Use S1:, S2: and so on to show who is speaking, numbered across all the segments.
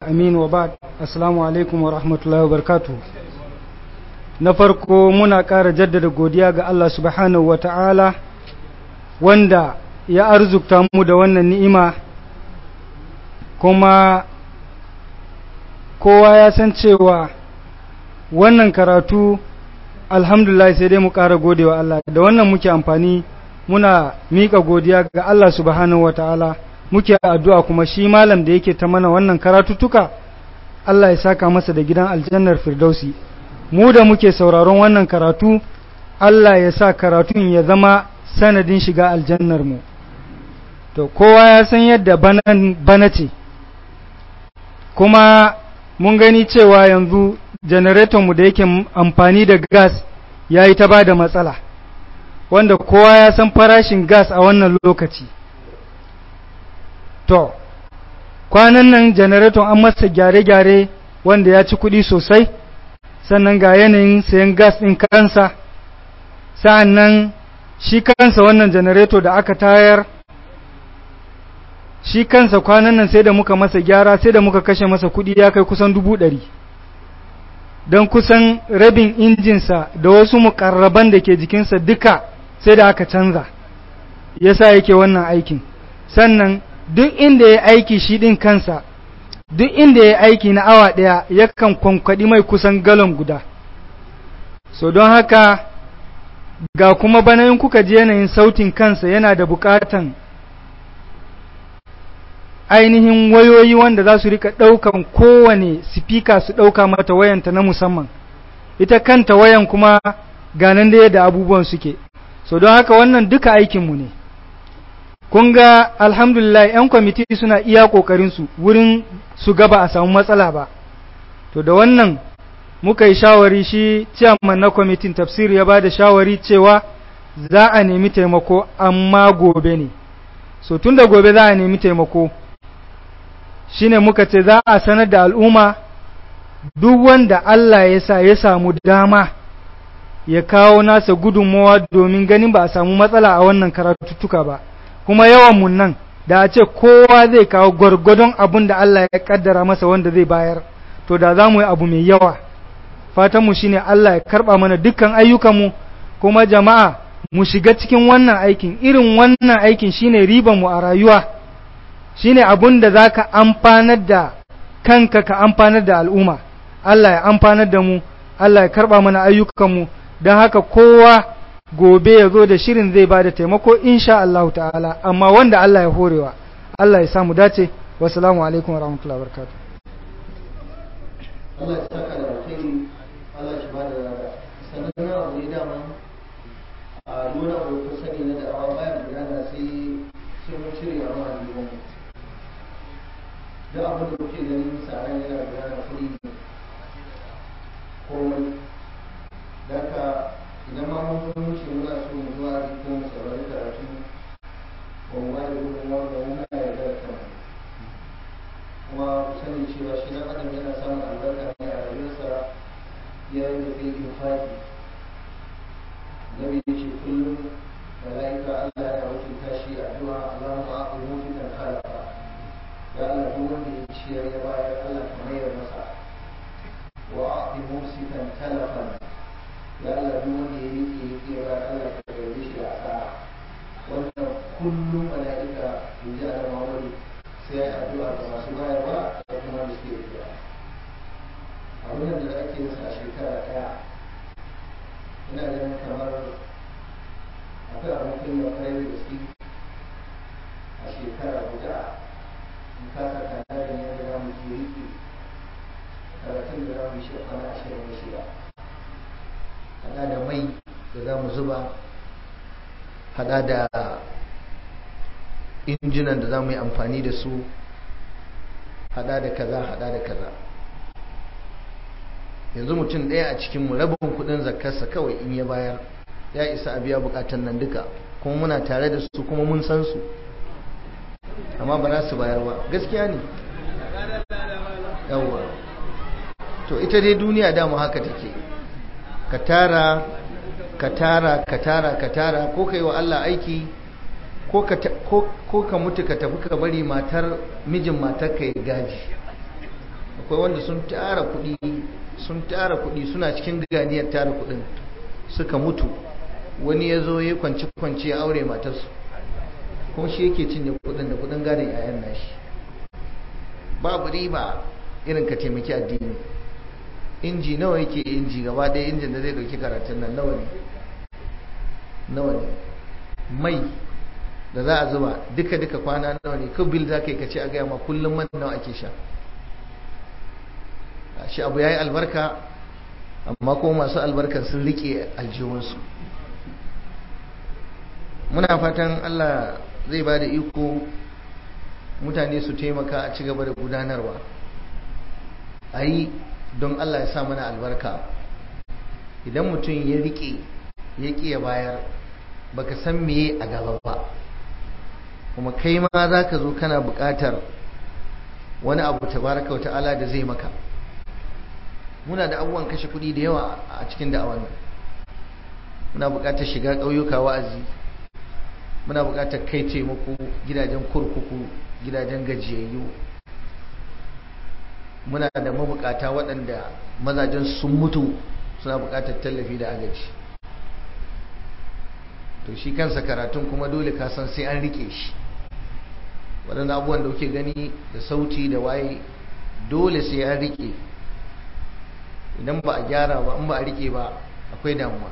S1: amin wa ba assalamu alaikum wa rahmatullahi wa barkatu na farko muna ƙara jaddada godiya ga Allah subhanahu wa ta'ala wanda ya arzukta mu da wannan ni'ima kuma kowa ya san cewa wannan karatu alhamdulillah sai dai mu ƙara godewa Allah da wannan muke amfani muna miƙa godiya ga Allah subhanahu wa ta'ala muke addu'a kuma shi malam da yake ta mana wannan karatuttuka Allah ya saka masa da gidan aljannar firdausi mu da muke sauraron wannan karatu Allah ya sa karatun ya zama sanadin shiga aljannar mu to kowa ya san yadda bana ce kuma mun gani cewa yanzu mu da yake amfani da gas ya yi ta ba da matsala wanda kowa ya san farashin gas a wannan lokaci to kwanan nan janareton an masa gyare-gyare wanda ya ci kuɗi sosai sannan ga yanayin sayan gas ɗin kansa sa'an nan shi kansa wannan janareto da aka tayar shi kansa kwanan nan sai da muka masa gyara sai da muka kashe masa kuɗi ya kai kusan dubu ɗari don kusan rabin injinsa da wasu mukarraban da ke jikinsa duka sai da aka canza yasa yake wannan aikin sannan duk inda ya aiki shi ɗin kansa duk inda ya aiki na awa ɗaya yakan kwankwaɗi mai kusan galon guda so don haka ga kuma banayin kuka ji yanayin sautin kansa yana da buƙatan ainihin wayoyi wanda za su rika ɗaukan kowane sifika su ɗauka mata wayanta na musamman ita kanta wayan kuma ganin da yadda abubuwan suke so don haka wannan duka aikinmu ne kun ga alhamdulillah 'yan kwamiti suna iya ƙoƙarinsu wurin su gaba a samu matsala ba to da wannan muka yi shawari shi ciyaman na kwamitin tafsiri ya ba da shawari cewa za a nemi taimako amma gobe ne so tun da gobe za a nemi taimako shine muka ce za a sanar da al'umma duk wanda Allah ya sa ya samu dama ya kawo nasa gudunmawa domin ganin ba a samu matsala a wannan karatuttuka ba kuma yawanmu nan da a ce kowa zai kawo gwargwadon abin da Allah ya kaddara masa wanda zai bayar to da za mu yi abu mai yawa fatanmu shi ne Allah ya karɓa mana dukkan ayyukanmu kuma jama'a mu shiga cikin wannan aikin irin wannan aikin shine ribanmu a rayuwa shine abun da za ka amfanar da kanka ka amfanar da al'umma Allah ya amfanar da mu Allah ya karɓa mana ayyukanmu don haka kowa gobe ya zo da shirin zai ba da taimako insha Allah ta'ala amma wanda Allah ya horewa Allah ya samu dace wasalamu alaikum wa rahmatullahi wa barakatuh
S2: Allah ya saka da alkhairi Allah ya ba da sanan abu ne dama a dole abu ku sani na da'awa bayan gudana sai sai mun cire a ma dubon mu duk abin da kuke ganin tsaron yana gudana kuɗi ne komai daga idan ma mun zo wuce muna so mu zuwa da ko mu saurari karatu ba mu ba da gudunmawar da muna yarda da kanmu kuma ku sani cewa shi dan adam yana samun albarka ne a rayuwarsa yayin da kai infaki nabi ya ce kullum malaika Allah ya wakilta shi addu'a Allahumma a'ti mufikan khalaqa ya Allah duk wanda ya ciyar ya bayar Allah ka mayar masa wa a'ti mumsikan talafan ya Allah duk wanda ya rike yake ba Allah ka karbe shi da sa'a wannan kullum malaika in ji Allah Muhammad sai ya addu'a ga masu bayarwa da kuma da suke riya abin da ake yin a shekara daya ina ganin kamar akwai abokin da kwarai da gaske a shekara guda in ka saka da ne da za mu ke rike karatun da za mu shi kwana ashirin da shida hada da mai da za mu zuba hada da injinan da za mu yi amfani da su hada da kaza hada da kaza yanzu mutum ɗaya a cikinmu rabin kudin zakarsa kawai in ya bayar ya isa a biya bukatan nan duka kuma muna tare da su kuma mun san su amma ba za su bayar ba gaskiya ne yawwa to ita dai duniya dama haka take ka tara ka tara ka tara ka tara ko ka yi wa Allah aiki ko ka mutu ka tafi ka bari matar mijin matar ka ya gaji akwai wanda sun tara kuɗi sun tara kuɗi suna cikin ganiyar tara kuɗin suka mutu wani ya zo ya kwanci kwanci ya aure matarsu kuma shi yake cinye kuɗin da kuɗin gadon 'ya'yan nashi babu riba irin ka taimaki addini inji nawa yake inji gaba ɗaya injin da zai ɗauki karatun nan nawa ne nawa ne mai da za a zuba duka-duka kwana nawa ne ko bil za ka yi ka ce a gaya ma kullum man nawa ake sha shi abu ya yi albarka amma kuma masu albarkar sun rike aljihunsu muna fatan allah zai ba da iko mutane su taimaka a ci gaba da gudanarwa a yi don allah ya sa mana albarka idan mutum ya rike ya ƙi ya bayar baka san meye a gaba ba kuma kai ma za ka zo kana buƙatar wani abu tabaraka wa ta'ala da zai maka muna da abubuwan kashe kuɗi da yawa a cikin da'awan nan muna buƙatar shiga ƙauyuka wa'azi muna buƙatar kai taimako gidajen kurkuku gidajen gajiyayyu muna da mabukata waɗanda mazajen sun mutu suna buƙatar tallafi da agaji to shi kansa karatun kuma dole ka san sai an rike shi waɗanda abubuwan da kuke gani da sauti da waye dole sai an rike idan ba a gyara ba in ba a rike ba akwai damuwa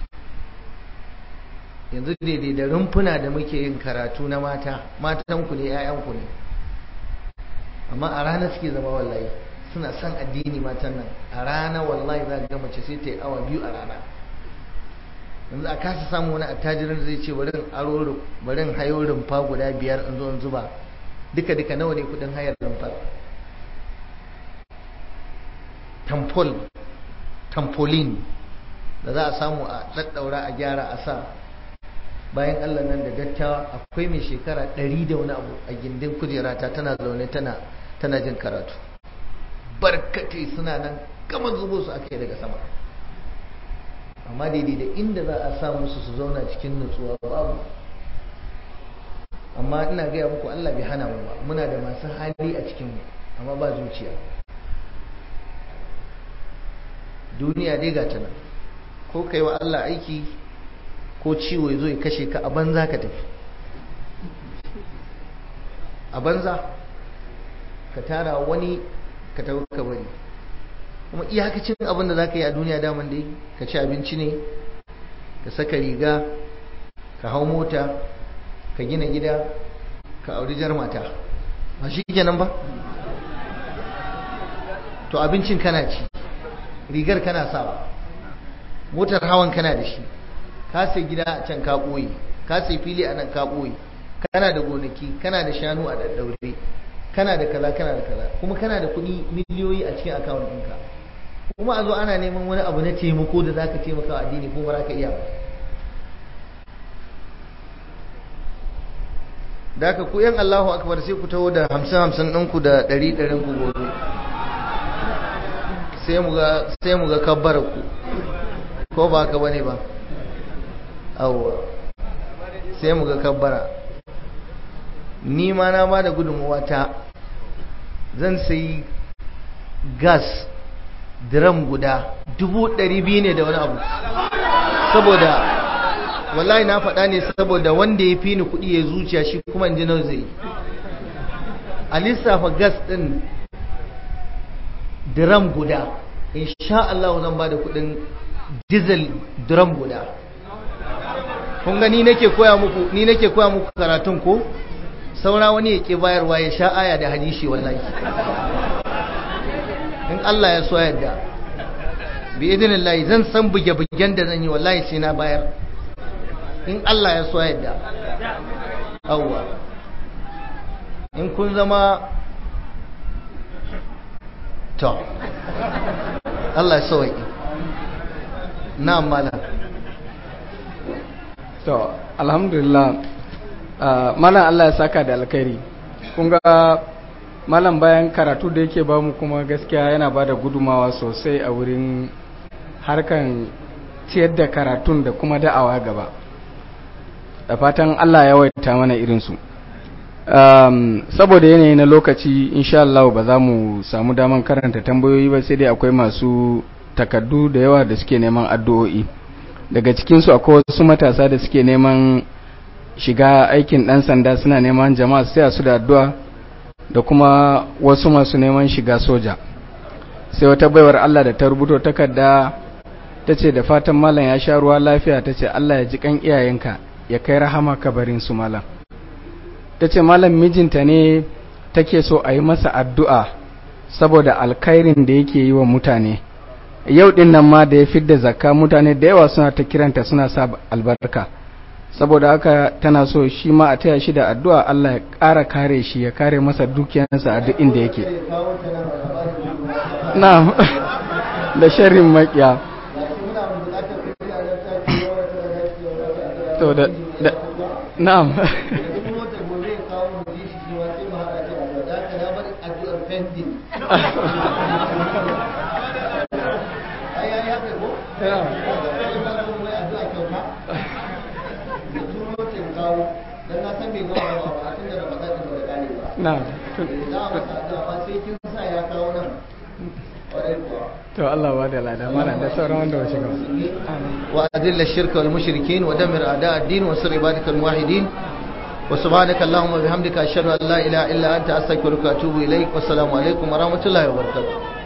S2: yanzu daidai da rumfuna da muke yin karatu na mata matanku ne 'ya'yanku ne amma a rana suke zama wallahi suna son addini matan nan a rana wallahi za ga mace sai ta yi awa biyu a rana yanzu a kasa samu wani attajirin zai ce barin aro barin hayo rumfa guda biyar in zo in zuba duka duka nawa ne kudin hayar rumfa tampol tampolin da za a samu a daddaura a gyara a sa bayan Allah nan da dattawa akwai mai shekara ɗari da wani abu a gindin kujerata tana zaune tana tana jin karatu barkatai suna nan kamar zubo su aka yi daga sama amma daidai da inda za a sa musu su zauna cikin nutsuwa babu amma ina gaya muku Allah bai hana mu ba muna da masu hali a cikin mu amma ba zuciya duniya dai ga ta nan ko kai wa Allah aiki ko ciwo ya zo ya kashe ka a banza ka tafi a banza ka tara wani ka tafi ka bari kuma iyakacin abin da za ka yi a duniya daman dai ka ci abinci ne ka saka riga ka hau mota ka gina gida ka auri jar mata ba shi kenan ba to abincin kana ci rigar kana sawa motar hawan kana da shi ka sai gida a can ka ɓoye ka sai fili a nan ka ɓoye kana da gonaki kana da shanu a daddaure kana da kaza kana da kaza kuma kana da kuɗi miliyoyi a cikin akawun ɗinka kuma a zo ana neman wani abu na taimako da zaka taimaka wa addini ko ba za ka iya ba da haka ku yan Allahu akbar sai ku taho da hamsin hamsin ɗinku da ɗari ɗarin ku gobe sai mu ga sai mu ga kabbar ku ko ba ka bane ba awwa sai mu ga kabbara ni ma na ba da gudunmuwa ta zan sayi gas diram guda dubu ɗari biyu ne da wani abu saboda wallahi na faɗa ne saboda wanda ya fi ni kuɗi ya zuciya shi kuma in ji nau zai a lissafa gas ɗin diram guda insha Allah zan ba da kuɗin diesel diram guda kun ga ni nake koya muku ni nake koya muku karatun ko saura wani ya ke bayarwa ya sha aya da hadisi wallahi in Allah ya so yadda bi idinillahi zan san buge-bugen da zan yi wallahi sai na bayar in Allah ya so yadda awwa in kun zama to Allah ya sauki na mala
S3: to alhamdulillah malam Allah ya saka da alkhairi kun ga malam bayan karatu da yake ba mu kuma gaskiya yana ba da gudumawa sosai a wurin harkan ciyar da karatun da kuma da'awa gaba da fatan Allah ya waita mana irinsu um, saboda yanayi na lokaci insha Allah ba za mu samu daman karanta tambayoyi ba sai dai akwai masu takaddu da yawa da suke neman addu'o'i daga cikinsu akwai wasu matasa da suke neman shiga aikin ɗan sanda suna neman jama'a sai su da addu'a da kuma wasu masu neman shiga soja sai wata baiwar Allah da ta rubuto takarda ta ce da fatan malam ya sha ruwa lafiya ta ce Allah ya ji kan iyayenka ya kai rahama kabarin su malam ta ce malam mijinta ne take so a yi masa addu'a saboda alkhairin da yake yi wa mutane yau din nan ma da ya fidda zakka mutane da yawa suna ta kiranta suna sa albarka saboda haka tana so shi ma a taya shi da addu'a Allah ya ƙara kare shi ya kare masa dukiyarsa a duk inda yake na'am da sharrin makiya to da da na'am na'am to Allah ba da lada mana da sauran wanda ba shiga
S2: وأذل الشرك والمشركين ودمر أعداء الدين وانصر عبادك الموحدين وسبحانك اللهم وبحمدك أشهد أن لا إله إلا أنت أستغفرك وأتوب إليك والسلام عليكم ورحمة الله وبركاته